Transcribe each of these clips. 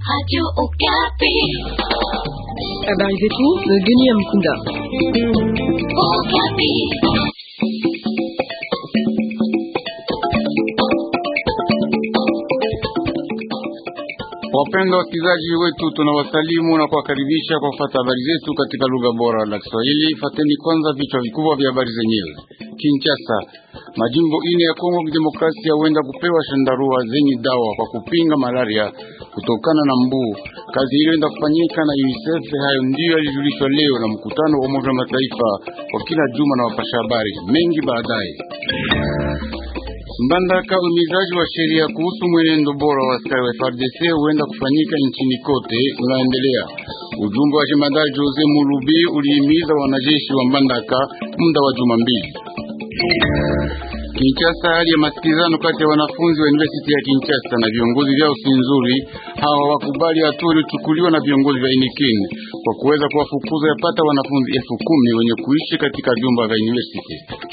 Habari zetu Geni ya Mkunda. Wapenda wasikilizaji wetu, tunawasalimu na kuwakaribisha kwa kufata habari zetu katika lugha bora la Kiswahili. Fateni kwanza vichwa vikubwa vya habari zenyewe. Kinshasa, majimbo ine ya Kongo Kidemokrasia huenda kupewa shandarua zenye dawa kwa kupinga malaria kutokana na mbu. Kazi hiyo enda kufanyika na UNICEF. Hayo ndiyo yalijulishwa leo na mkutano wa Umoja wa Mataifa kwa kila juma na wapasha habari mengi baadaye. Mbandaka, uhimizaji wa sheria kuhusu mwenendo bora wa askari wa FARDC huenda kufanyika nchini kote unaendelea. Ujumbe wa jemadari Jose Mulubi ulihimiza wanajeshi wa Mbandaka muda wa juma mbili. Kinshasa, hali ya masikilizano kati ya wanafunzi wa University ya Kinshasa na viongozi vyao si nzuri. Hawa wakubali hatua iliyochukuliwa na viongozi vya Inikin kwa kuweza kuwafukuza yapata wanafunzi elfu kumi wenye kuishi katika vyumba vya university.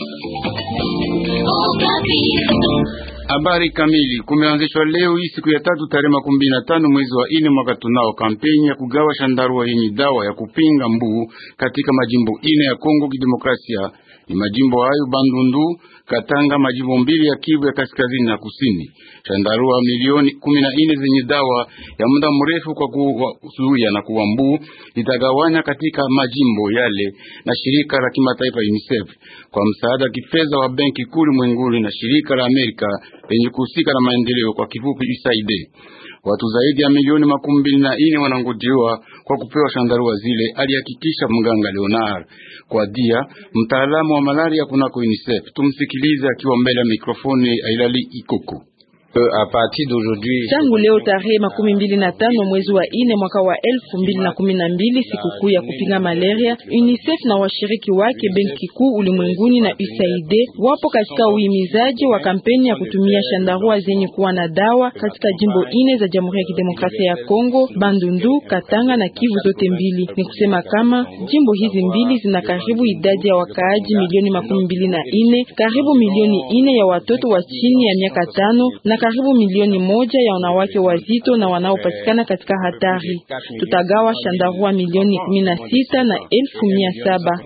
Habari kamili. Kumeanzishwa leo hii siku ya tatu tarehe makumi mbili na tano mwezi wa ine mwaka tunao kampeni ya kugawa shandarua yenye dawa ya kupinga mbu katika majimbo ine ya Kongo Kidemokrasia. Ni majimbo hayo Bandundu, Katanga, majimbo mbili ya Kivu ya kaskazini na kusini. Shandarua milioni kumi na ine zenye dawa ya muda mrefu kwa kuzuia na kuua mbu itagawanya katika majimbo yale na shirika la kimataifa UNICEF kwa msaada kifedha wa benki kuu ulimwenguni na shirika la Amerika lenye kuhusika na maendeleo kwa kifupi USAID. Watu zaidi ya milioni makumi mbili na ine wanangojewa kwa kupewa shandarua zile, alihakikisha mganga Leonard kwa dia, mtaalamu wa malaria kunako UNICEF. Tumsikilize akiwa mbele ya mikrofoni Ailali Ikoko. Tangu leo tarehe makumi mbili na tano mwezi wa ine mwaka wa elfu mbili na kumi na mbili sikukuu ya kupinga malaria, UNICEF na washiriki wake benki kuu ulimwenguni na USAID wapo katika uhimizaji wa kampeni ya kutumia shandarua zenye kuwa na dawa katika jimbo ine za Jamhuri ya Kidemokrasia ya Kongo, Bandundu, Katanga na Kivu zote mbili. Ni kusema kama jimbo hizi mbili zina karibu idadi ya wakaaji milioni makumi mbili na ine, karibu milioni ine ya watoto wa chini ya miaka tano na karibu milioni moja ya wanawake wazito na wanaopatikana katika hatari. Tutagawa shandarua milioni kumi na sita na elfu mia saba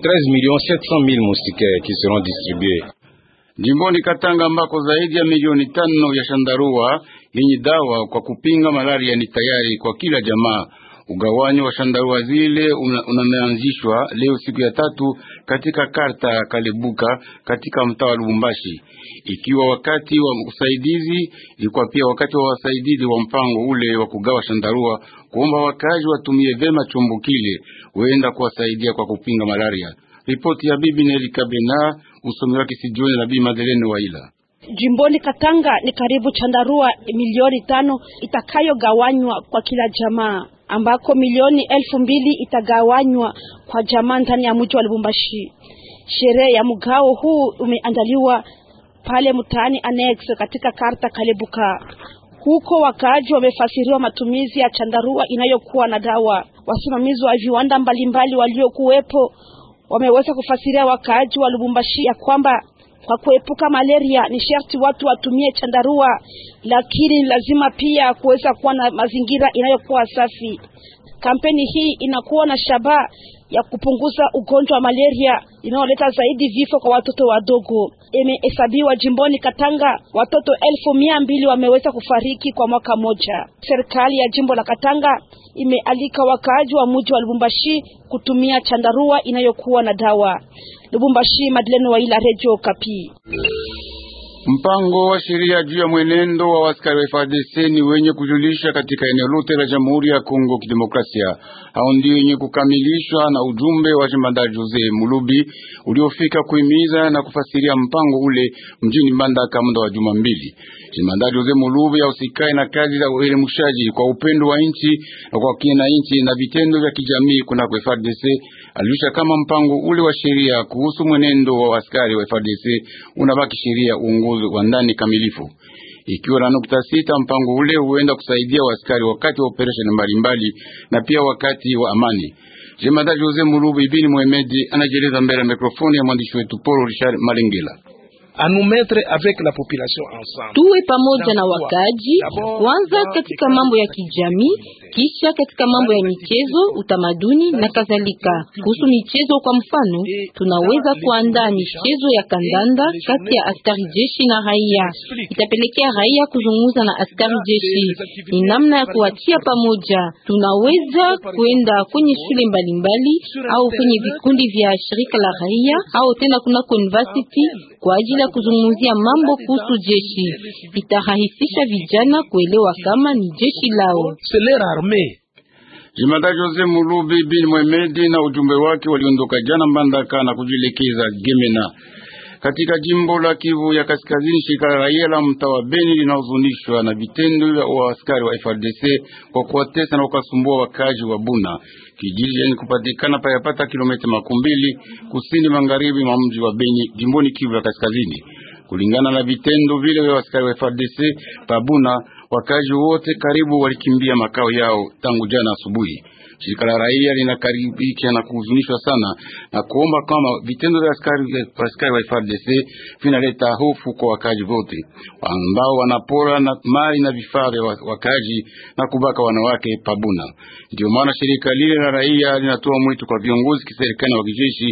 jimboni Katanga ambako zaidi ya milioni tano ya shandarua yenye dawa kwa kupinga malaria ni tayari kwa kila jamaa. Ugawanyo wa shandarua zile unameanzishwa una leo siku ya tatu katika karta ya Kalebuka katika mtaa wa Lubumbashi, ikiwa wakati wa usaidizi, ilikuwa pia wakati wa wasaidizi wa mpango ule wa kugawa shandarua, kuomba wakazi watumie vema chombo kile huenda kuwasaidia kwa kupinga malaria. Ripoti ya bibi Neli Kabena, usomi wake Sijioni na bibi Madeleine Waila. Jimboni Katanga ni karibu chandarua milioni tano itakayogawanywa kwa kila jamaa ambako milioni elfu mbili itagawanywa kwa jamaa ndani ya mji wa Lubumbashi. Sherehe ya mgao huu umeandaliwa pale mtaani Annex katika karta Kalebuka. Huko wakaaji wamefasiriwa matumizi ya chandarua inayokuwa na dawa. Wasimamizi wa viwanda mbalimbali waliokuwepo wameweza kufasiria wakaaji wa Lubumbashi ya kwamba kwa kuepuka malaria ni sharti watu watumie chandarua, lakini lazima pia kuweza kuwa na mazingira inayokuwa safi. Kampeni hii inakuwa na shabaha ya kupunguza ugonjwa wa malaria inayoleta zaidi vifo kwa watoto wadogo. Imehesabiwa jimboni Katanga watoto elfu mia mbili wameweza kufariki kwa mwaka moja. Serikali ya jimbo la Katanga imealika wakaaji wa mji wa Lubumbashi kutumia chandarua inayokuwa na dawa. Lubumbashi, Madeleine Waila, Radio Kapi. Mpango wa sheria juu ya mwenendo wa askari wa FARDC ni wenye kujulisha katika eneo lote la Jamhuri ya Kongo Kidemokrasia. Hao ndio wenye kukamilishwa na ujumbe wa jemadari Jose Mulubi uliofika kuhimiza na kufasiria mpango ule mjini Mbandaka muda wa juma mbili. Jemadari Jose Mulubi ausikae na kazi za uelimishaji kwa upendo wa nchi na kwa kina nchi na vitendo vya kijamii kunako FARDC alijulisha kama mpango ule wa sheria kuhusu mwenendo wa askari wa FARDC unabaki sheria uongozi wa ndani kamilifu. Ikiwa na nukta sita, mpango ule huenda kusaidia waaskari wakati wa operesheni mbalimbali na pia wakati wa amani. Jemadari Jose Mulubu Ibini Mohamedi anajeleza mbele ya mikrofoni ya mwandishi wetu Paul Richard Malengela. Tuwe pamoja na wakaji kwanza katika mambo ya kijamii, kisha katika mambo ya michezo, utamaduni na kadhalika. Kuhusu michezo, kwa mfano, tunaweza kuandaa michezo ya kandanda kati ya askari jeshi na raia. Itapelekea raia kuzungumza na askari jeshi, ni namna ya kuwatia pamoja. Tunaweza kwenda kwenye shule mbalimbali au kwenye vikundi vya shirika la raia au tena kunako university kwa ajili ya kuzungumzia mambo kuhusu jeshi. Itarahisisha vijana kuelewa kama ni jeshi lao. Jimada Jose Mulubi bin Mohamedi na ujumbe wake waliondoka jana Mbandaka na kujielekeza Gemena katika jimbo la Kivu ya Kaskazini. Shirika la raia la mtaa wa Beni linahuzunishwa na vitendo vya askari wa FRDC kwa kuwatesa na kuwasumbua wakazi wa Buna, kijiji yenye kupatikana payapata kilomita makumi mbili kusini magharibi mwa mji wa Beni, jimboni Kivu ya Kaskazini. Kulingana na vitendo vile vya askari wa FRDC pabuna, wakazi wote karibu walikimbia makao yao tangu jana asubuhi. Shirika la raia linakaribika na kuhuzunishwa sana na kuomba kama vitendo vya askari askari wa FARDC vinaleta hofu kwa wakazi wote ambao wanapora na mali na vifaa vya wakazi na kubaka wanawake pabuna. Ndio maana shirika lile la raia linatoa mwito kwa viongozi kiserikali wa kijeshi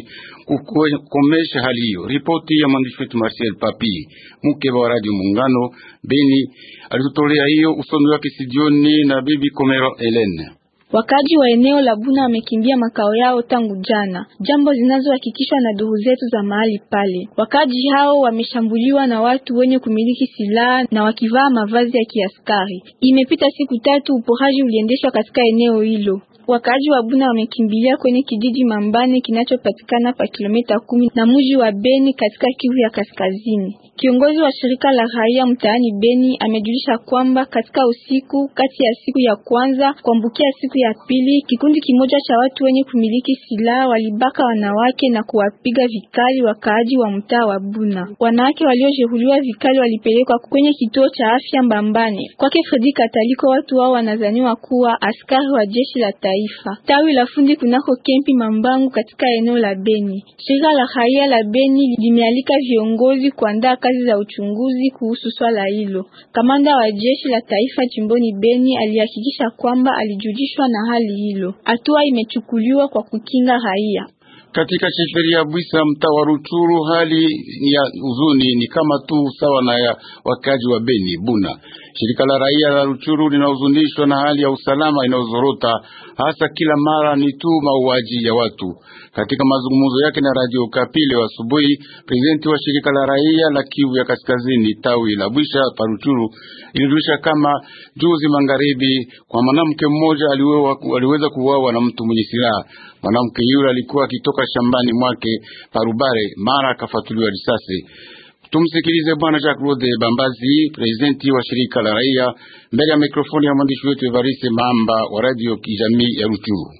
kukomesha hali hiyo. Ripoti ya mwandishi wetu Marcel Papi mkeba wa Radio Muungano Beni alitutolea hiyo, usomi wake sijioni na bibi Komero Helene. Wakaji wa eneo la Buna wamekimbia makao yao tangu jana, jambo zinazohakikishwa na duru zetu za mahali pale. Wakaji hao wameshambuliwa na watu wenye kumiliki silaha na wakivaa mavazi ya kiaskari. Imepita siku tatu uporaji uliendeshwa katika eneo hilo. Wakaaji wa Buna wamekimbilia kwenye kijiji Mambane kinachopatikana pa kilomita kumi na mji wa Beni katika Kivu ya Kaskazini. Kiongozi wa shirika la raia mtaani Beni amejulisha kwamba katika usiku kati ya siku ya kwanza kuambukia siku ya pili, kikundi kimoja cha watu wenye kumiliki silaha walibaka wanawake na kuwapiga vikali wakaaji wa mtaa wa Buna. Wanawake waliojeruhiwa vikali walipelekwa kwenye kituo cha afya Mbambane. Kwake Fredi Kataliko, watu hao wanazaniwa kuwa askari wa jeshi la taifa tawi la fundi kunako kempi Mambangu katika eneo la Beni. Shirika la raia la Beni limealika viongozi kuandaa kazi za uchunguzi kuhusu swala hilo. Kamanda wa jeshi la taifa jimboni Beni alihakikisha kwamba alijulishwa na hali hilo. Hatua imechukuliwa kwa kukinga raia. Katika sheferi ya Bwisa mtaa wa Ruchuru, hali ya huzuni ni kama tu sawa na ya wakaji wa Beni Buna. Shirika la raia la Ruchuru linahuzunishwa na hali ya usalama inayozorota, hasa kila mara ni tu mauaji ya watu. Katika mazungumzo yake na Radio Okapi leo asubuhi, presidenti wa shirika la raia la Kivu ya Kaskazini tawi la Bwisha pa Ruchuru ilirusha kama juzi magharibi kwa mwanamke mmoja aliweza kuuawa na mtu mwenye silaha. Mwanamke yule alikuwa akitoka shambani mwake Parubare, mara akafatuliwa risasi. Tumsikilize Bwana Jacques Rode Bambazi, presidenti wa shirika la raia, mbele ya mikrofoni ya mwandishi wetu Evariste Mamba wa radio kijamii ya Ruchuru.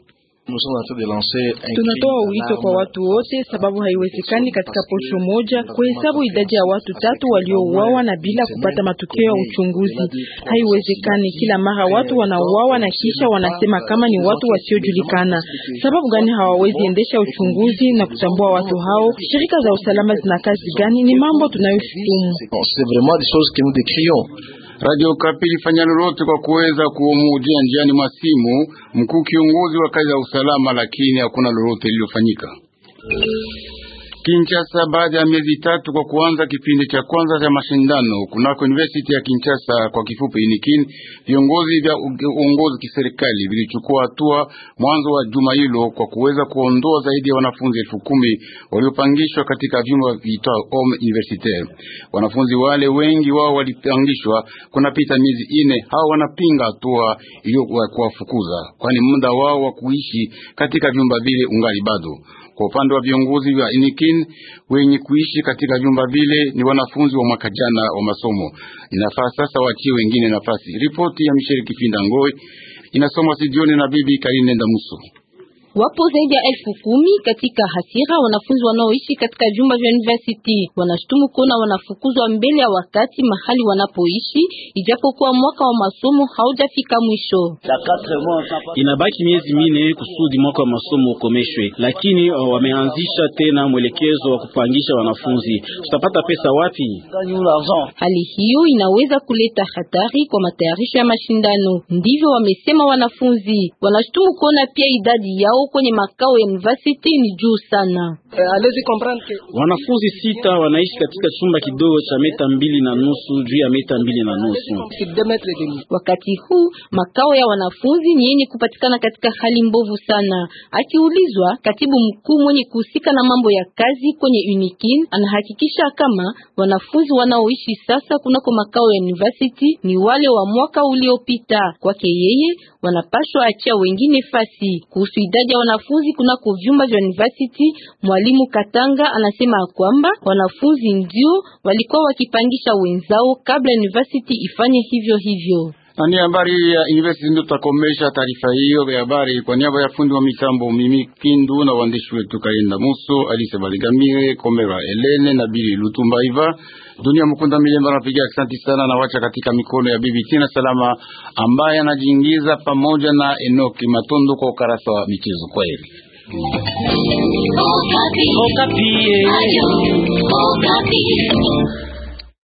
Tunatoa wito kwa watu wote, sababu haiwezekani katika posho moja kuhesabu idadi ya watu tatu waliouawa na bila kupata matokeo ya uchunguzi. Haiwezekani. Kila mara watu wanauawa na kisha wanasema kama ni watu wasiojulikana. Sababu gani hawawezi endesha uchunguzi na kutambua watu hao? Shirika za usalama zina kazi gani? Ni mambo tunayoshutumu. Radio Kapi ilifanya lolote kwa kuweza kuomujia njiani mwa simu mkuu kiongozi wa kazi za usalama, lakini hakuna lolote lililofanyika. Kinshasa, baada ya miezi tatu kwa kuanza kipindi cha kwanza cha mashindano kunako University ya Kinshasa, kwa kifupi UNIKIN, viongozi vya uongozi kiserikali vilichukua hatua mwanzo wa juma hilo kwa kuweza kuondoa zaidi ya wanafunzi elfu kumi waliopangishwa katika vyumba viitwao home universitaire. Wanafunzi wale wengi wao walipangishwa kunapita miezi ine. Hao wanapinga hatua iliyo kuwafukuza, kwani muda wao wa kuishi katika vyumba vile ungali bado kwa upande wa viongozi wa Inikin wenye kuishi katika vyumba vile ni wanafunzi wa mwaka jana wa masomo. Inafaa sasa wachie wengine nafasi. Ripoti ya Michel Kifinda Ngoi inasomwa sijioni na bibi Karine Ndamuso. Wapo zaidi ya elfu kumi katika hasira wanafunzi wanaoishi katika vyumba vya university. Wanashutumu kuona wanafukuzwa mbele ya wakati mahali wanapoishi, ijapokuwa mwaka wa masomo haujafika mwisho. Inabaki miezi mine kusudi mwaka wa masomo ukomeshwe, lakini wameanzisha tena mwelekezo wa kupangisha wanafunzi. Tutapata pesa wapi? Hali hiyo inaweza kuleta hatari kwa matayarisho ya mashindano, ndivyo wamesema wanafunzi. Wanashutumu kuona pia idadi yao kwenye makao ya university ni juu sana. Wanafunzi sita wanaishi katika chumba kidogo cha meta mbili na nusu juu ya meta mbili na nusu. Wakati huu makao ya wanafunzi ni yenye kupatikana katika hali mbovu sana. Akiulizwa, katibu mkuu mwenye kuhusika na mambo ya kazi kwenye UNIKIN anahakikisha kama wanafunzi wanaoishi sasa kunako makao ya university ni wale wa mwaka uliopita. Kwake yeye wanapashwa achia wengine fasi. Kuhusu idadi ya wanafunzi kunako vyumba vya university, mwalimu Katanga anasema kwamba wanafunzi ndio walikuwa wakipangisha wenzao kabla university ifanye hivyo hivyo. Na ni habari ya university ndio tutakomesha taarifa hiyo ya habari. Kwa niaba ya fundi wa mitambo Mimi Kindu na waandishi wetu Kaenda Muso, Alice Baligamire, Komera Elene na Bili Lutumba Iva, Dunia Mukunda Milemba napiga asante sana na wacha katika mikono ya Bibi Tina Salama ambaye anajiingiza pamoja na Enoki Matondo kwa ukarasa wa michezo. Kwa heri. Okapi. Okapi.